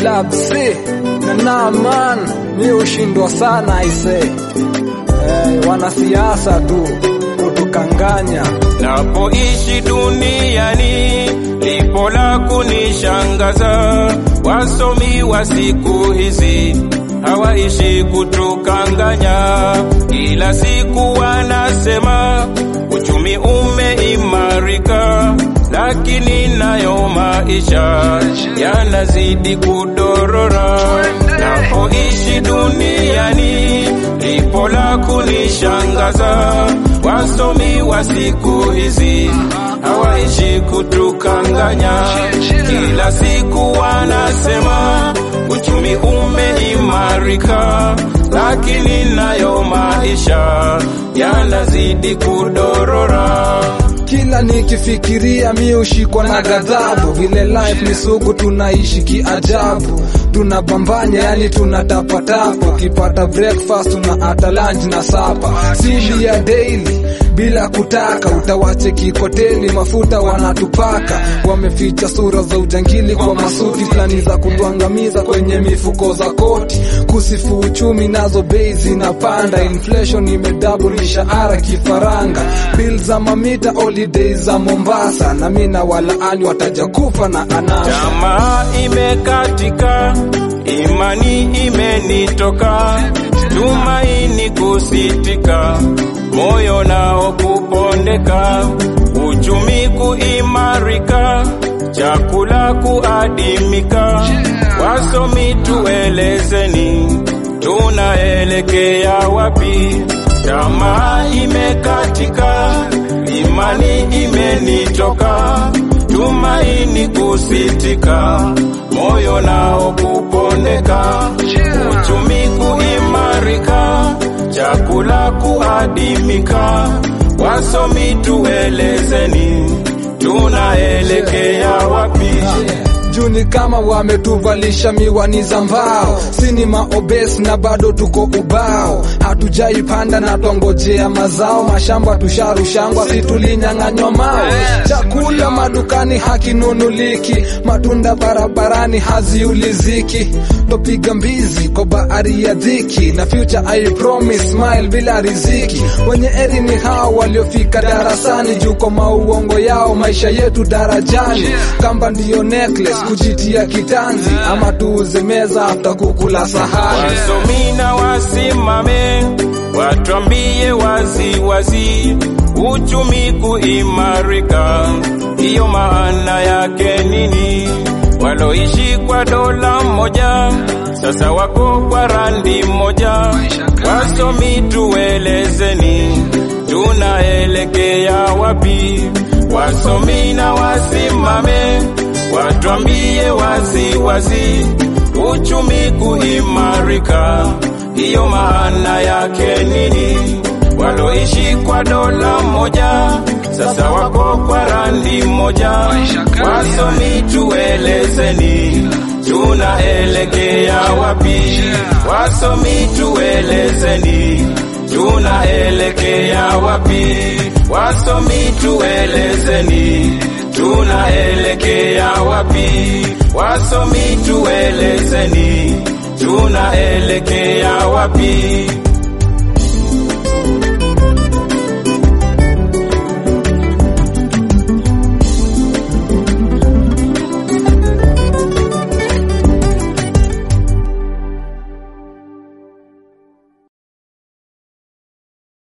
Lab C na Naaman, mi ushindwa sana aise. Eh, wanasiasa tu kutukanganya. Napoishi duniani lipo la kunishangaza, wasomi wa siku hizi hawaishi kutukanganya, kila siku wanasema uchumi umeimarika, lakini nayo maisha yanazidi kudorora. Napoishi duniani lipo la kunishangaza, wasomi wa siku hizi hawaishi kutukanganya, kila siku wanasema uchumi umeimarika, lakini nayo maisha yanazidi kudorora. Kila nikifikiria mi ushikwa na ghadhabu, vile life ni sugu, tunaishi kiajabu, tunapambanya yani tunatapatapa, ukipata breakfast tuna ata lunch na sapa, sili ya daily bila kutaka, utawache kikoteli, mafuta wanatupaka, wameficha sura za ujangili kwa masuti fulani za kutuangamiza kwenye mifuko za koti, kusifu uchumi nazo bei zinapanda, inflation imedouble mishahara kifaranga, bill za mamita holidays za Mombasa, na mina walaani wataja kufa na anasa. Tamaa imekatika, imani imenitoka, tumaini kusitika, moyo nao kupondeka, uchumi kuimarika, chakula kuadimika. Wasomi tuelezeni, tunaelekea wapi? Tamaa imekatika, imani imenitoka, tumaini kusitika, moyo nao kupondeka, uchumi kuimarika, chakula kuadimika. Wasomi tuelezeni, tunaelekea wapi? juu ni kama wametuvalisha miwani za mbao, sini maobes na bado tuko ubao, hatujaipanda na twangojea mazao, mashamba tusharushangwa, si tulinyang'anywa mao, chakula madukani hakinunuliki, matunda barabarani haziuliziki, topiga mbizi kwa bahari ya dhiki, na future I promise smile bila riziki, wenye eri ni hao waliofika darasani, juu kwa mauongo yao maisha yetu darajani, kamba ndiyo necklace kujitia kitanzi, ama tuuze meza after kukula sahani. Wasomi na wasimame, watwambie wazi wazi, uchumi kuimarika, hiyo maana yake nini? Waloishi kwa dola moja sasa wako kwa randi moja. Wasomi tuelezeni, tunaelekea wapi? Wasomi na wasimame, watwambie wazi wazi, uchumi kuimarika, hiyo maana yake nini? Waloishi kwa dola moja sasa wako kwa randi moja. Wasomi tuelezeni, tunaelekea wapi? Wasomi tuelezeni, tunaelekea wapi? Wasomi tuelezeni, tunaelekea wapi? Wasomi tuelezeni, tunaelekea wapi?